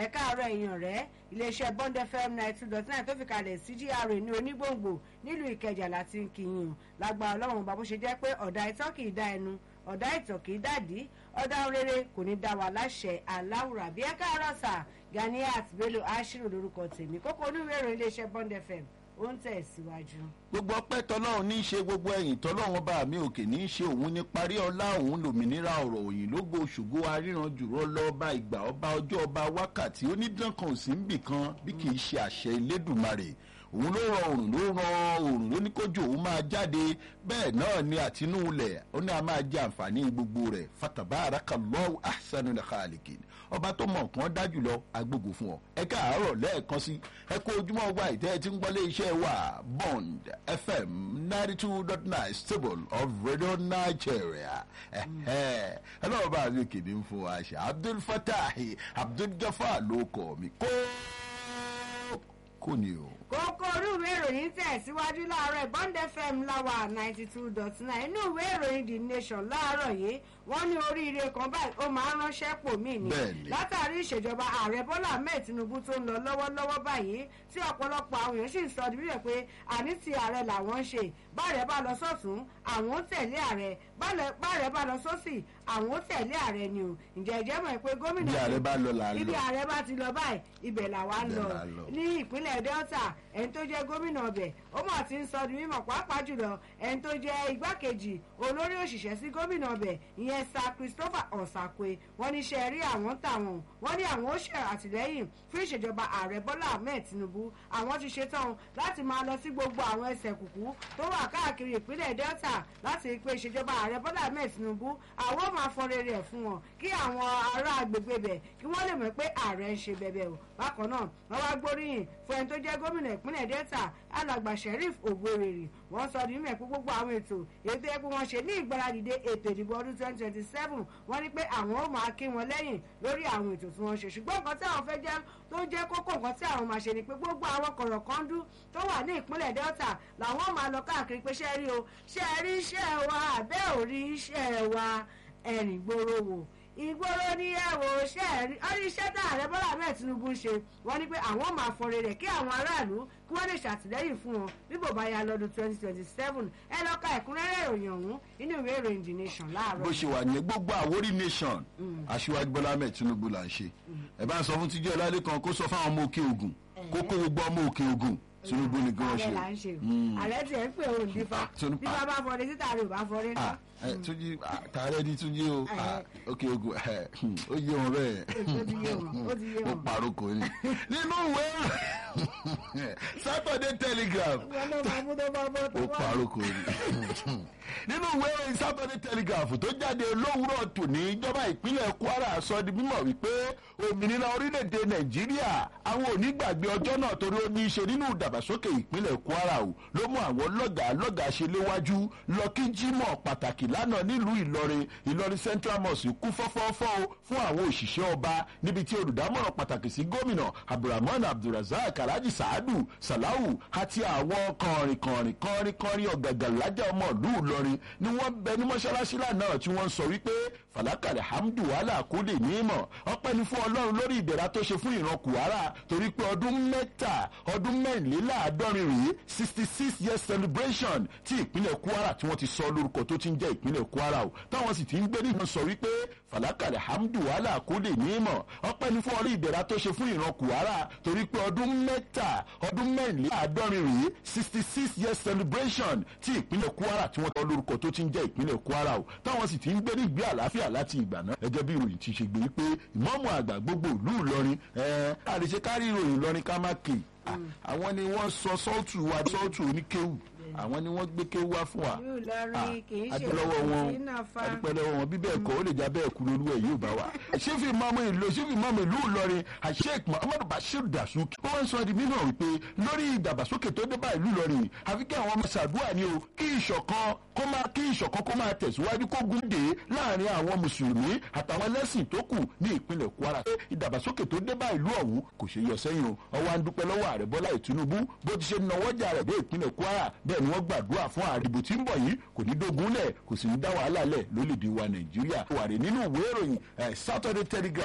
ẹ káàárọ̀ èèyàn rẹ̀ iléeṣẹ́ bond fm ninety two dot nine tó fi kalẹ̀ sí gra ní onígbòǹgbò nílùú ìkẹjà láti ń kìyìn lágbára ọlọ́run bá bó ṣe jẹ́ pé ọ̀dà ìtọ́ kì í dá ẹnu ọ̀dà ìtọ̀ kì í dàdí ọ̀dà rere kò ní dá wa láṣẹ aláwùrà bí ẹ káàárọ̀ sà ganiat bello ashiru lórúkọ tèmi kókó oníwèrè iléeṣẹ́ bond fm ó ń tẹ̀síwájú. gbogbo ọpẹ́ tọlọ́run ní í ṣe gbogbo ẹ̀yìn tọlọ́run ọba mi òkè ní í ṣe òun ní parí ọlá òun lòmìnira ọ̀rọ̀ òyìn lógo ṣògo aríran jùrọ lọ́ba ìgbà ọba ọjọ́ ọba wákàtí onídànkan ò sí ń bì kan bí kì í ṣe àṣẹ elédùnmarè òun ló rọ òrùn ló rọ òrùn ló ní kójú òun máa jáde bẹ́ẹ̀ náà ni àtinúulẹ̀ ó ní a máa jẹ àǹfààní gbogbo rẹ̀ fataba arakallahu ahsanul khaliqin ọba tó mọ̀ nǹkan dájú lọ agbègbè fún ọ ẹ káàárọ̀ lẹ́ẹ̀kan sí ẹ kó ojúmọ́ wa ìtẹ́ ẹ ti ń gbọ́lé iṣẹ́ wa bond fm ninety two dot nine stable of radio nigeria ẹ ẹ lọ́wọ́ bá a lè kéde ń fún wa ṣe abdul fatah abdul gafar ló kọ́ mi kó kò ní o kókó inú ìwé ìròyìn tẹ̀síwájú láàárọ̀ bond fm láwà ninety two dot nine inú ìwé ìròyìn the nation láàárọ̀ yìí wọ́n ní oríire kan báyìí ó máa ń ránṣẹ́ pò mí ni Bẹ́ẹ̀ni. látàrí ìṣèjọba ààrẹ bọ́lá ahmed tinubu tó ń lọ lọ́wọ́lọ́wọ́ báyìí tí ọ̀pọ̀lọpọ̀ àwọn èèyàn sì ń sọ níbẹ̀ pé àní ti ààrẹ làwọn ń ṣe báàrẹ bá lọ sọ́tún àwọn ó tẹ̀lé ààrẹ báàrẹ- báàrẹ bá lọ sọ́sì àwọn ó tẹ̀lé ààrẹ ni o ǹjẹ́ ìjẹ́ mọ̀ pé gómìnà bí ààrẹ bá lọ là ń ibi lọ ààrẹ bá ti lọ báyìí ibẹ̀ làwa ń Ibẹ̀ lọ là ń lọ. ní ìpínlẹ̀ delta ẹni tó jẹ́ gómìnà ọbẹ̀ ó mọ̀ tí ń sọ di mímọ̀ pàápàá jùlọ ẹni tó jẹ́ igbákejì olórí òṣìṣẹ́ sí gómìnà ọbẹ̀ ìyẹn sir christopher ọ̀sàkwe wọ́n ní ṣe rí àwọn tàwọn wọ́n ní àwọn ó ṣe àtìlẹ́yìn fún ìṣèjọba ààrẹ bọ́lá ahmed tinubu àwọn ti ṣetán láti máa lọ sí gbogbo àwọn ẹsẹ̀ kùkú tó wà káàkiri ìpínlẹ̀ delta láti rí i pé ìṣèjọba ààrẹ bọ́lá ahmed tinubu àwọn ó máa fọ rere ẹ̀ fún wọn kí àwọn ará agbègbè bẹ̀ kí wọ́n lè mọ̀ pé ààrẹ ń ṣe bẹ̀bẹ̀ o bákan náà wọ́n wá gbóríyìn fún ẹni tó jẹ́ gómìnà ìpínlẹ̀ delta alàgbà sheriff ògbórèrè wọ́n sọ ní mẹ́ẹ̀kú gbogbo àwọn ètò ètò ẹ̀kú wọn ṣe ní ìgbáradìde ètò ìdìbò ọdún twenty twenty seven wọ́n ní pé àwọn ó máa kí wọn lẹ́yìn lórí àwọn ètò tí wọ́n ṣe ṣùgbọ́n nǹkan tí àwọn fẹ́ jẹ́ tó jẹ́ kókó nǹkan tí àwọn máa ṣe ni pé gbogbo àwọn kọ̀rọ̀kọ́ndú tó wà ní ìpínlẹ̀ delta làwọn máa lọ káàkiri pé ṣe rí o ṣe rí iṣẹ́ wa àbẹ́ ò rí iṣẹ́ wa ẹ̀rìn gbòòrò wò ìgboro ní ẹwọ ṣẹẹrí ọrí iṣẹ́ tá ààrẹ bọ́lá ahmed tinubu ń ṣe wọ́n ní pé àwọn máa fọre rẹ̀ kí àwọn aráàlú kí wọ́n lè ṣàtìlẹ́yìn fún wọn bí bò bá ya lọ́dún twenty twenty seven ẹ lọ ka ẹ̀kúnrẹ́rẹ́ ìròyìn ọ̀hún nínú ìwé ìròyìn the nation láàárọ̀ bó ṣe wà ní gbogbo àwórí nation aṣíwájú bọ́lá ahmed tinubu là ń ṣe ẹ bá ń sọ fún tíjú ọlálẹ́ kan kó sọ fáwọn ọmọ òkè ogun kó kó gbogbo ọmọ òkè ogun tinubu ni kí wọ́n ààrẹ là ń ṣe. ṣe Mm. ààrẹ tiẹ̀ ń pè òun dífá Ah, Tinubu- dífá bá fọre títà rẹ̀ ò bá fọre Ah, náà ẹ, túnjí ah, tààrẹ ní túnjí o ah, Eh. òkè ogun ẹ, hmm, ó yé wọn bẹ́ẹ̀ ó ti yé wọn ó ti yé ó wọn. paroko ni nínú ìwé saturday telegraph wọn ló máa mú tó bá bọ́ tó ó wá. paroko ni nínú ìwé ìròyìn saturday telegraph tó jáde lówùúrọ̀ tòní ìjọba ìpínlẹ̀ kwara sọ di mímọ̀ wípé òmìnira orílẹ̀-èdè nàìjíríà àwọn ò ní gbàgbé ọjọ́ náà torí ó ní í ṣe nínú ìdàgbàsókè ìpínlẹ̀ kwara o ló mú àwọn lọ́gàá lọ́gàá ṣe léwájú lọ kí jímọ̀ pàtàkì lánàá nílùú ìlọrin ìlọrin central mosque kú fọ́fọ́fọ́ o fún àwọn òṣìṣẹ́ ọba níbi tí olùdámọ̀ràn pàtàkì sí gómìnà abdulrahman abdulrasaq alhaji saadu salahu àti àwọn kọrin kọrin kọrin kọrin ọ̀gàgà lájà ọmọ ìlú ìlọrin ni wọ́n bẹ ní mọ́ṣáláṣí lánàá tí wọ́n ń sọ wípé falakari hamdu wàhálà kó lè ní ìmọ̀ ọpẹ́ ni fún ọlọ́run lórí ìdẹ̀ra tó ṣe fún ìran kùhárà torí pé ọdún mẹ́ta ọdún mẹ́rìnléláàádọ́rin rèé sixty six years celebration tí ìpínlẹ̀ kwara tí wọ́n ti sọ lórúkọ tó ti ń jẹ́ ìpínlẹ̀ kwara o táwọn sì ti ń gbé nìkan sọ wípé falakari hamdu wàhálà kó lè ní ìmọ̀ ọpẹ́ ni fún ọlọ́run ìdẹ̀ra tó ṣe fún ìran kùhárà torí pé ọdún mẹ́ta ọdún mẹ́rìnléláàádọ́rin rèé sixty six years celebration tí ìpínlẹ̀ kwara tí wọ́n ti sọ lórúkọ tó ti ń jẹ́ ìpínlẹ̀ kwara o táwọn sì ti ń gbé nígbé àlàáfíà láti ìgbà náà gẹ́gẹ́ bí ìròyìn ti ṣe gbé pé ìmọ̀ọ́mù àgbà gbogbo ìlú ìlọrin ẹ̀ẹ́n àdìsẹ́ kárí ìròyìn ìlọrin ká má kè àwọn ni wọ́n sọ sọ́ọ̀tù wa sọ́ọ̀tù oníkéwù àwọn ni wọ́n gbé kéwù wá fún wa ìlú ìlọrin kì í ṣe adúlọ́wọ́ wọn ìdínà fa adúpẹ́lọ́wọ́ wọn bí bẹ́ẹ̀ kọ́ ó lè já bẹ́ẹ̀ kú lórí ẹ̀ yóò bá wa. ṣéfì mọ́mọ́ ìlú ṣéfì mọ́mọ́ ìlú ìlọrin àṣeyẹ̀kì muhammadu bashir dasuki ó wọ́n sọ di mímọ̀ wípé lórí ìdàgbàsókè tó dé bá ìlú ìlọrin àfi kí àwọn ọmọ ṣàdúrà ni o kí ìṣọ̀kan kó máa kí ìṣọ̀kan kó máa tẹ̀síwájú kó gún dé láàrin àwọn mùsùlùmí àtàwọn ẹlẹ́sìn tó kù ní ìpínlẹ̀ kwara pé ìdàgbàsókè tó dé bá ìlú ọ̀hún kò ṣe yọ sẹ́yìn o ọwọ́ à ń dúpẹ́ lọ́wọ́ ààrẹ bọ́lá ìtúnúbù bó ti ṣe nawọ́jà rẹ̀ dé ìpínlẹ̀ kwara bẹ́ẹ̀ ni wọ́n gbàdúrà fún ààrẹ ìbò tí ń bọ̀ yìí kò ní dógúnlẹ̀ kò sì ní dá wàhálà lẹ̀ lólèdè wa nàìjíríà wàrẹ̀ nínú ìwé ìròyìn eh, saturday telegraph